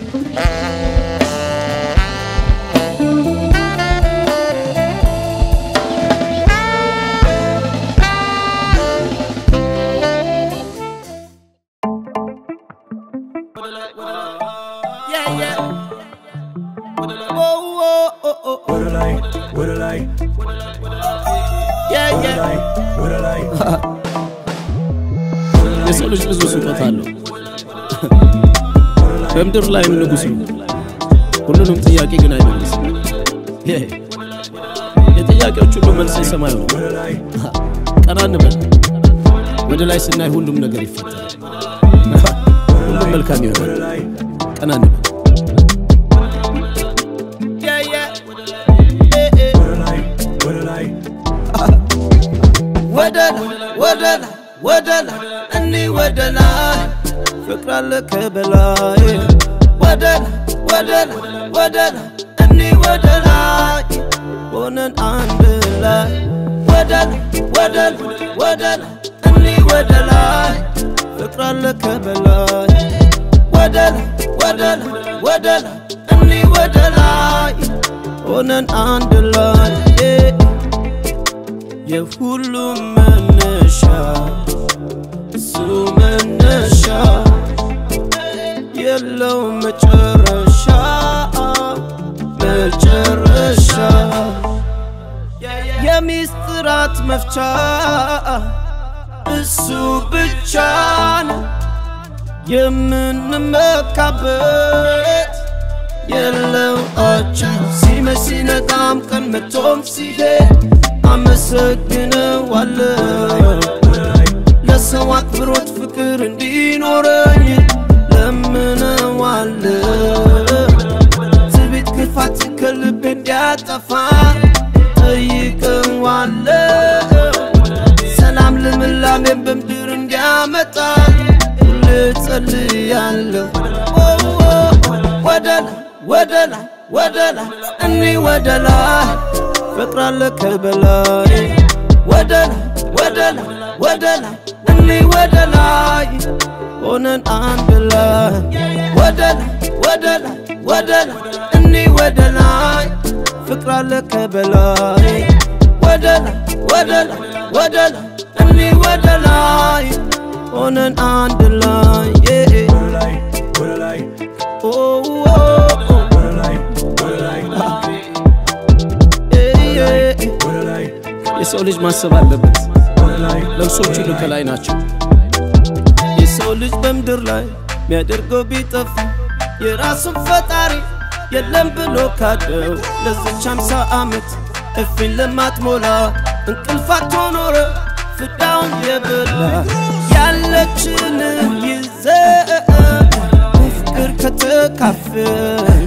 Yeah, yeah. Oh, oh, oh, oh. ወደ ላይ ወደ ላይ Yeah, ወደ yeah. ላይ ወደ ላይ የሰው ልጅ ብዙ ስጦታ አለው። በምድር ላይም ንጉሥ ነው። ሁሉንም ጥያቄ ግን አይመልስም። ይሄ የጥያቄዎች ሁሉ መልስ የሰማዩ ነው። ወደ ላይ ቀና እንበል። ወደ ላይ ስናይ ሁሉም ነገር ይፈታል። ሁሉም መልካም ወደ ይሆናል። ላይ ቀና እንበል። Yeah, yeah. Eh, eh. ወደ ላይ ወደ ላይ ወደ ላይ ወደ ላይ ወደ ላይ እኒ ወደ ላይ ፍቅር አለ ከበላይ ወደ ላይ ወደ ላይ ወደ ላይ እኒ ወደ ላይ ሆነን አንድ ላይ ወደ ላይ ወደ ላይ ወደ ላይ እኒ ወደ ላይ ፍቅር አለ ከበላይ ወደ ላይ ወደ ላይ ወደ ላይ እኒ ወደ ላይ ሆነን አንድ ላይ yeah. የሁሉም መነሻ እሱ መነሻ የለው መጨረሻ መጨረሻ የሚስጥራት መፍቻ እሱ ብቻ ነው የምንመካበት የለው አቻ ሲመሽ ሲነጋም ቀን መቶም ሲሄድ አመሰግነዋለሁ ለሰው አክብሮት ፍቅር እንዲኖረኝ ለምነዋለሁ ትዕቢት ክፋት ከልብ እንዲያጠፋ ጠይቀዋለሁ ሰላም ልምላሜን በምድር እንዲያመጣ ሁሌ ጸልያለሁ ኦ፣ ኦ፣ ወደ ላይ ወደ ላይ ወደ ላይ እኒ ወደ ላይ ፍቅር አለ ከበላይ ወደ ላይ ወደ ላይ ወደ ላይ እኒ ወደ ላይ ሆነን አንድ ላይ ወደ ላይ ወደ ላይ ወደ ላይ እኒ ወደ ላይ ፍቅር አለ ከበላይ ወደ ላይ ወደ ላይ ወደ ላይ እኒ ወደ ላይ ሆነን አንድ ላይ yeah. ወደ ላይ ወደ ላይ Oh, oh, oh. ወደ ላይ ወደ ላይ Yeah, yeah. ወደ ላይ የሰው ልጅ ማሰብ አለበት። ወደ ላይ ነፍሶች ሁሉ ከላይ ናቸው። የሰው ልጅ በምድር ላይ ሚያደርገው ቢጠፋ የራሱን ፈጣሪ የለም ብሎ ካደው ለዚች አምሳ ዓመት እፊን ለማትሞላ እንቅልፋቶ ኖረ ፍዳውን የበላ ያለችን ይዘ በፍቅር ከተካፈል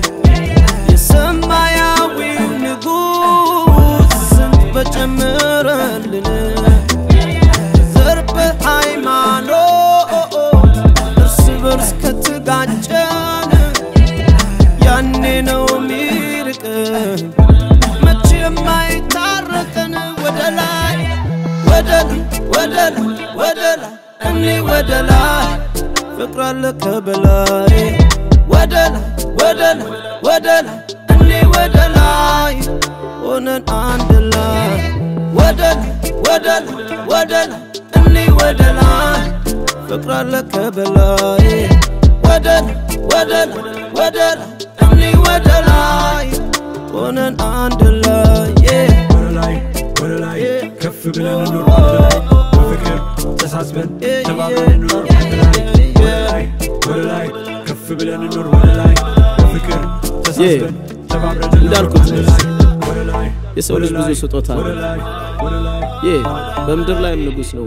የሰማያዊ ንጉሥ ስንት በጨመረልን ዘር በሃይማኖት እርስ በርስ ከተጋጨን ያኔ ነው ሚርቅን መቼ የማይታረቀን ወደ ላይ ወደ ላይ ወደ ላይ ወደ ላይ እኒ ወደ ላይ ፍቅር አለ ከበላይ ወደ ላይ ወደ ላይ ወደ ላይ እኒ ወደ ላይ ሆነን አንድ ላይ ወደ ላይ ወደ ላይ ወደ ላይ እኒ ወደ ላይ ፍቅር አለ ከበላይ ወደ ላይ ወደ ላይ ወደ ላይ እኒ ወደ ላይ ሆነን አንድ ላይ yeah. ወደ ላይ ወደ ላይ ከፍ ብለን እንኖር ወደ ላይ በፍቅር ተሳስበን ተባብረን እንኖር ወደ ላይ ወደ ላይ ወደ ላይ ከፍ ብለን እንኖር ወደ ላይ በፍቅር ተሳስበን ተባብረን እንኖር እንዳልኩት ወደ ላይ ወደ ላይ የሰው ልጅ ብዙ ስጦታ ወደ አለው። ላይ ወደ ላይ ይህ በምድር ላይም ንጉሥ ነው።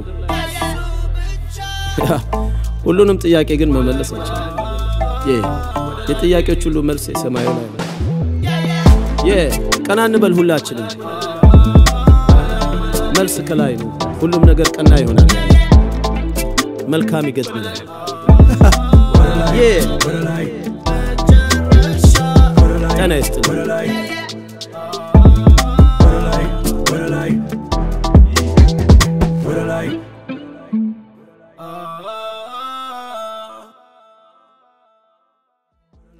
ሁሉንም ጥያቄ ግን መመለስ አይችልም። ይህ የጥያቄዎች ሁሉ መልስ የሰማዩ ላይ ነው። ይህ ቀና እንበል ሁላችንም። መልስ ከላይ ነው። ሁሉም ነገር ቀና ይሆናል። መልካም ይገጥመናል። ይህ ወደ ላይ ጤና ይስጥልኝ። ወደ ላይ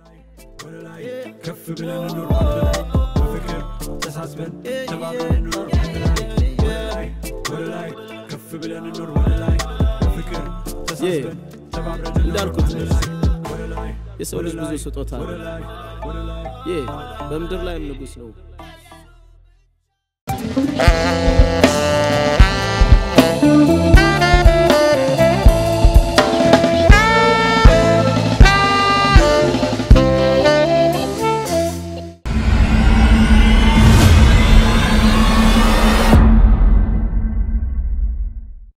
ወደ ላይ ከፍ ብለን እንኖር ወደ ላይ በፍቅር ተሳስበን ተባብረን እንኖር ወደ ላይ ወደ ላይ ወደ ላይ ከፍ ብለን እንኖር ወደ ላይ በፍቅር ተሳስበን ተባብረን እንኖር እንዳልኩት ወደ ላይ ወደ ላይ የሰው ልጅ ብዙ ስጦታ ወደ ነው። ላይ ወደ ላይ ይህ በምድር ላይም ንጉሥ ነው። Thank